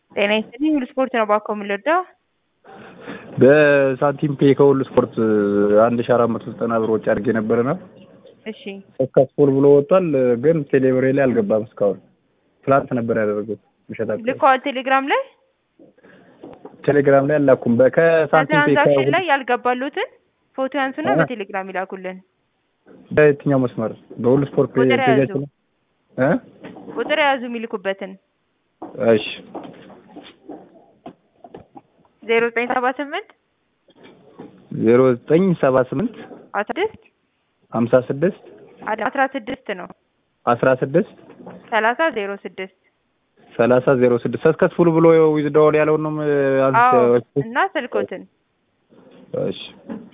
ጤና ይስጥልኝ ሁሉ ስፖርት ነው ባኮ የምንረዳው። በሳንቲም ፔ ከሁሉ ስፖርት አንድ ሺ አራት መቶ ዘጠና ብር ወጪ አድርጌ ነበርና እሺ ሰክሰስፉል ብሎ ወጥቷል፣ ግን ቴሌብሬ ላይ አልገባም እስካሁን። ትላንት ነበር ያደረጉት ምሸት አካባቢ። ልከዋል ቴሌግራም ላይ ቴሌግራም ላይ አላኩም። በ- ከሳንቲም ፔ በትራንዛክሽን ከሁሉ- ላይ ያልገባሉትን ፎቶ ያንሱና አ- በቴሌግራም ይላኩልን። በየትኛው መስመር? በሁሉ ስፖርት ፔ- ቁጥር ያዙ። ፔጃችን ነው? እ ቁጥር የያዙ የሚልኩበትን እሺ ዜሮ ዘጠኝ ሰባ ስምንት ዜሮ ዘጠኝ ሰባ ስምንት አስራ ስድስት ሀምሳ ስድስት አስራ ስድስት ነው አስራ ስድስት ሰላሳ ዜሮ ስድስት ሰላሳ ዜሮ ስድስት ሰክሰስፉል ብሎ ዊዝድሮዋል ያለውን ነው አዎ አንስ እና ስልኮትን እሺ